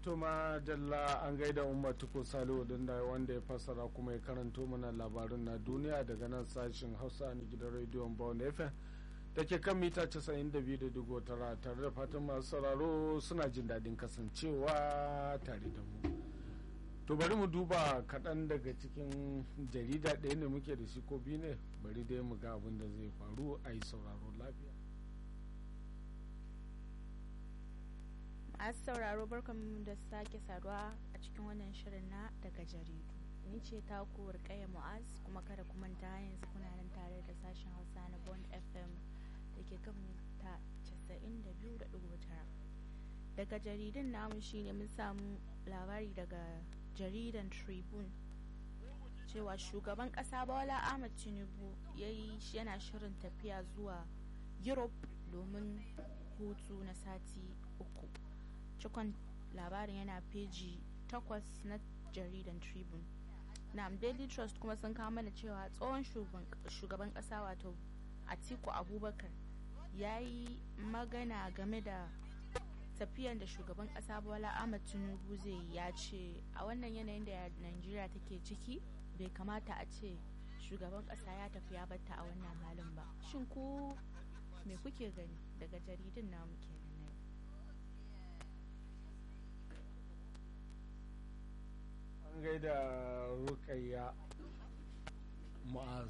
tuma dalla an gaida umar tuko salihu da wanda ya fassara kuma ya karanto mana labarin na duniya daga nan sashen hausa na gidan rediyon bawon fm da ke kan mita 92.9 tare da fatan masu sauraro suna jin daɗin kasancewa tare da mu to bari mu duba kaɗan daga cikin jarida ɗaya ne muke da shi ko biyu ne bari dai mu ga abin da zai faru a yi sauraro lafiya masu sauraro barkan da sake saduwa a cikin wannan shirin na daga jaridu ni ce taku rikaya mu'az kuma kada ku manta yanzu kuna nan tare da sashen hausa na bond fm da ke kan ta 92.9 daga jaridun namu shine mun samu labari daga jaridan tribune cewa shugaban kasa bola ahmad tinubu ya yi yana shirin tafiya zuwa europe domin hutu na sati uku cikon labarin yana peji takwas na jaridan tribune na daily trust kuma sun kama mana cewa tsohon shugaban kasa wato atiku abubakar ya yi magana game da tafiyan da shugaban kasa bola ahmad tinubu zai ya ce a wannan yanayin da najeriya take ciki bai kamata a ce shugaban kasa ya tafi ya batta a wannan halin ba shin ku me kuke gani daga jaridun namu kenan na an gaida rukayya ma'az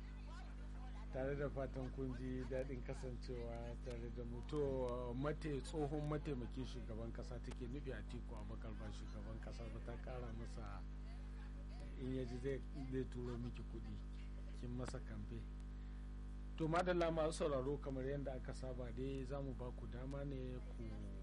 tare da fatan kun ji daɗin kasancewa tare da mutu mate tsohon mataimakin shugaban kasa take nufi a tiku abakar ba shugaban kasa ba ta kara masa in yaji zai turo miki kuɗi kin masa kamfe to madalla masu sauraro kamar yadda aka saba dai za mu ba ku dama ne ku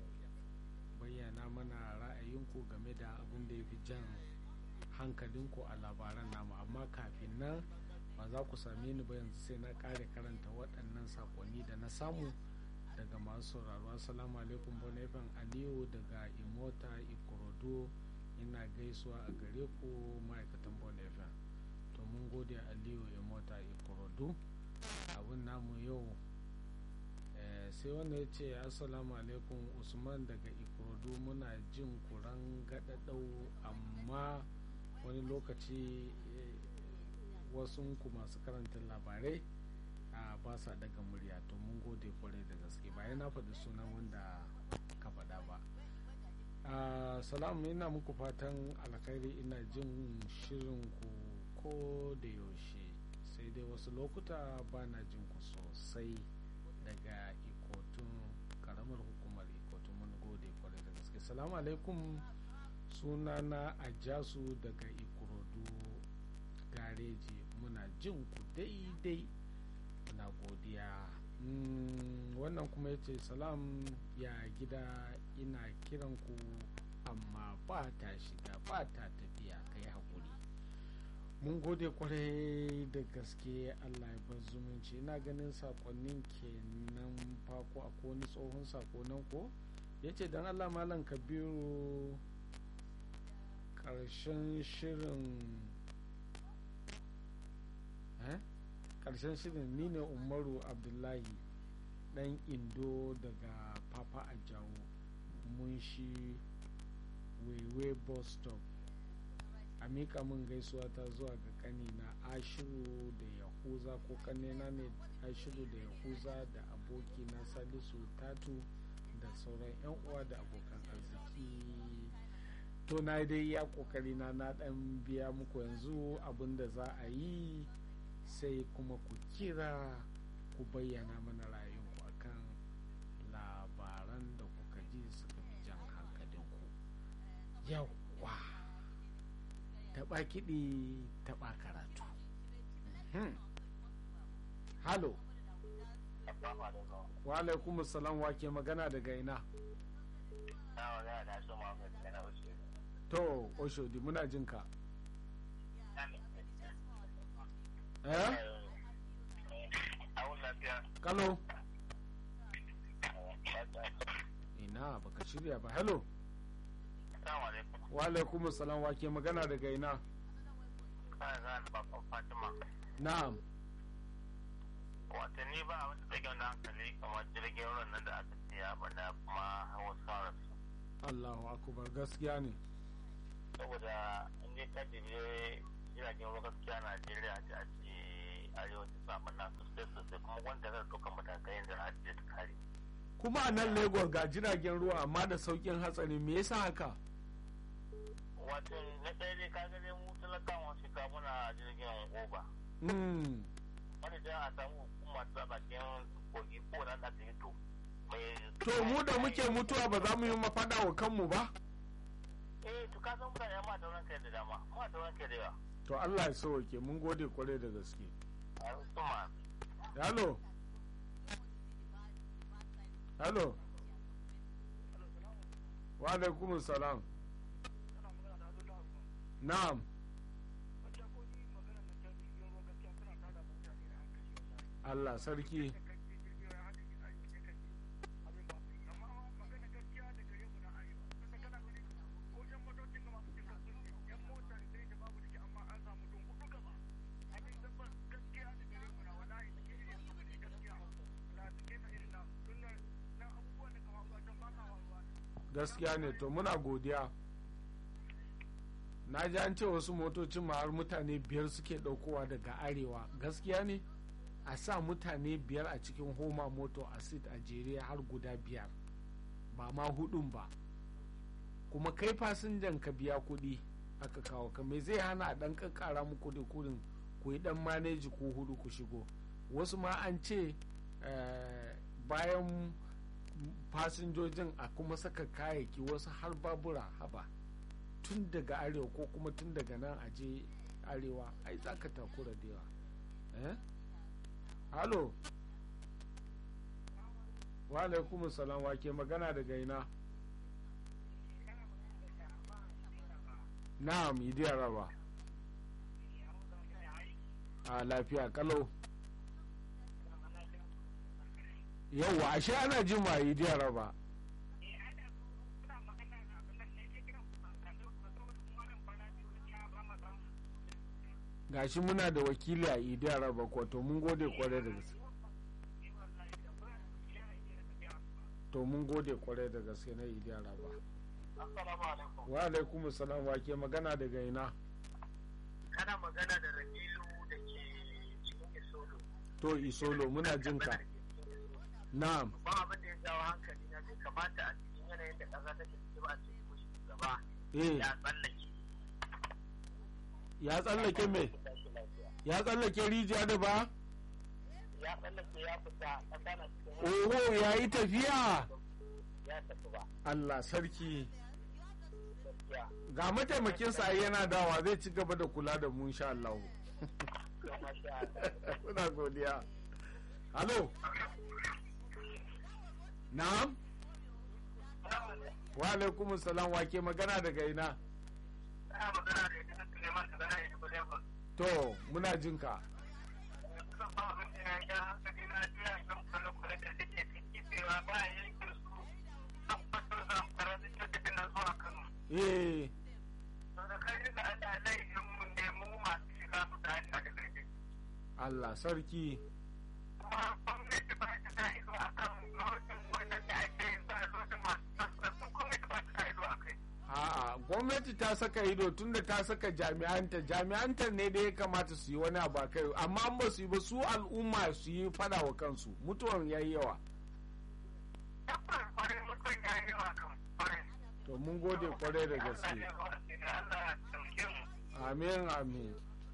bayyana mana ra'ayinku game da abin da ya fi jan hankalinku a labaran namu amma kafin nan ba za ku same ni ba yanzu sai na kare karanta waɗannan sakonni da na samu daga masu sauraro assalamu alaikum bonifan aliyu daga imota ikorodo ina gaisuwa a gare ku ma'aikatan bonifan to mun gode aliyu imota ikorodo abin namu yau sai wanda ya ce assalamu alaikum usman daga ikorodo muna jin kuran gaɗaɗau amma wani lokaci wasu ku masu karanta labarai a ba sa daga murya to mun gode kwarai da gaske ba na faɗi sunan wanda ka faɗa ba salamu ina muku fatan alkhairi ina jin shirin ku ko da yaushe sai dai wasu lokuta ba na jin ku sosai daga ikotun karamar hukumar ikotun mun gode kwarai da gaske salamu alaikum sunana ajasu daga ikorodu gareji muna jin ku daidai muna godiya wannan kuma ya ce salam ya gida ina kiran ku amma ba ta shiga ba ta tafiya ka yi haƙuri mun gode kwarai da gaske allah ya bar zumunci ina ganin sakonnin kenan fako a wani tsohon sakonan ko ya ce don allah malam kabiru ƙarshen shirin karshen shirin ni ne umaru abdullahi dan indo daga papa ajawo mun shi wewe bus stop a mika min gaisuwa ta zuwa ga kanina ashiru da yahuza ko kanina ne ashiru da yahuza da abokina salisu tatu da sauran 'yan uwa da abokan arziki to na dai ya kokari na na dan biya muku yanzu abin da za a yi sai kuma ku kira ku bayyana mana ra'ayinku akan labaran da kuka ji suka fi jan hankalinku yawwa taɓa kiɗi taɓa karatu halo wa alaikum salam wa ke magana daga ina to oshodi muna jinka eh kalo ina baka shirya ba hello wa alaikum salam wa ke magana daga ina na'am watanni ba a wata tsakiyar da hankali kamar jirgin ruwan nan da aka siya bana kuma hawa sarrafa allahu akubar gaskiya ne saboda in dai ka jibe jiragen ruwa gaskiya najeriya ta ce arewacin samun na sosai sosai kuma wanda zai ɗaukar matakai da na ta kare kuma a nan lagos ga jiragen ruwa amma da saukin hatsari me yasa haka wato na ɗaya dai ka ga dai mu talakawa shi ka muna jirgin oba mm. wani da a samu hukuma ta bakin kogi ko nan da ta yi to mai to mu da muke mutuwa ba za mu yi mafaɗa wa kanmu ba eh to ka san mutane ma da ranka da dama ma da ranka da yawa to allah ya sauke mun gode kwarai da gaske a kuma Hello. Hello. Wa alaikum salam. Na'am. Allah sarki. Gaskiya ne to muna godiya. Na ji an ce wasu motocin ma har mutane biyar suke ɗaukowa daga arewa. Gaskiya ne? A sa mutane biyar a cikin homa moto a sit a jere har guda biyar. Ba ma hudun ba. Kuma kai fasinjan ka biya kuɗi aka kawo ka me zai hana a ɗan kakkara muku da kuɗin ku yi ɗan maneji ko hudu ku shigo. Wasu ma an ce eh, bayan fasinjojin a kuma saka kayayyaki wasu har babura haba tun daga arewa ko kuma tun daga nan a je arewa ai za ka takura da yawa eh halo wa alaikum salam wa ke magana daga ina na'am idiyar raba a lafiya kalau yauwa ashe ana jin ma idiyar raba gashi muna da wakili a idiyar raba ko to mun gode kwarai da gaske to mun gode kwarai da gaske na idiyar raba assalamu alaikum wa alaikum salam wa ke magana daga ina kana magana da rabilu da ke cikin isolo to isolo muna jin ka na'am ba abin da ya jawo hankali na bai kamata a cikin yanayin da ƙasa take ciki ba a ce ko shugaba eh ya tsallake ya tsallake me ya tsallake rijiya da ba ya tsallake ya fita ƙasa na cikin oho ya yi tafiya ya tafi ba allah sarki gaskiya ga mataimakin sa yana dawa zai ci gaba da kula da mu insha Allah ya masha Allah muna godiya halo na'am wa alaikum salam wa ke magana daga ina ana magana da ita Suleiman da zana yi ba ba to muna jin ka kusan ba abin da ya ga hankali na jiya kan kwale-kwale da suke ciki cewa ba a yankin su an fato zamfara da ke tafi na zuwa Kano eh to da kai da Allah laifin mu ne mu masu shiga su da hanyar da kai Allah sarki kuma gwamnati ba ta sa ido a kan lokacin wannan da ake yin sa lokacin masu sassan gwamnati ba ta sa ido a kai a'a gwamnati ta saka ido tunda ta saka jami'anta jami'anta ne da ya kamata su yi wani abu a kai amma an ba su yi ba su al'umma su yi fada wa kansu mutuwan yayi yawa tabbas kwarai mutum ya yi wa kan kwarai to mun gode kwarai da gaske Allah ya sauke mu amin amin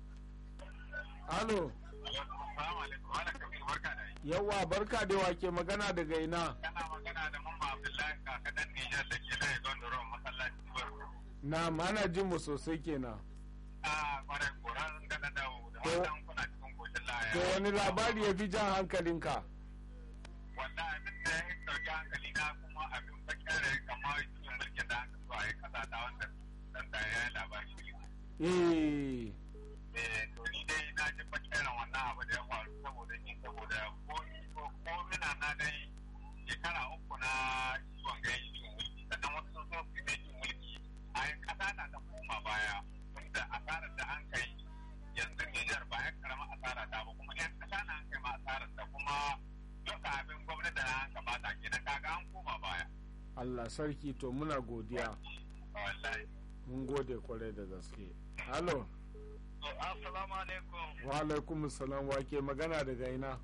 alo Assalamu alaikum wala kabir barka da yi yawa barka da wake magana daga ina kana magana da mamma Abdullahi kakadan Nijar da ke laye don doron masallaci barko na mana jin mu sosai kenan a kwarai koran da na dawo da To- wannan kuna cikin koshin laya to wani labari ya fi jan hankalinka wanda abin da ya dauki hankali na kuma abin bakere kamar cikin mulkin da aka so a yi kasa ta wanda dan da ya yi labari eh eh to ni dai na ji bakeren wannan abu da ya faru saboda ni saboda ko ko ko mina na dai shekara uku na ciwon gai cikin mulki sannan wasu sun so su yi cikin mulki a yin kasa na ta koma baya wanda asarar da an kai yanzu Nijar ba ya karama asara ta ba kuma yan kasa na an kai ma asarar ta kuma duka abin gwamnati na an gabata kenan kaga an koma baya Allah Allah sarki to muna godiya wallahi mun gode kwarai da gaske halo assalamu alaikum wa alaikum salam wa ke magana daga ina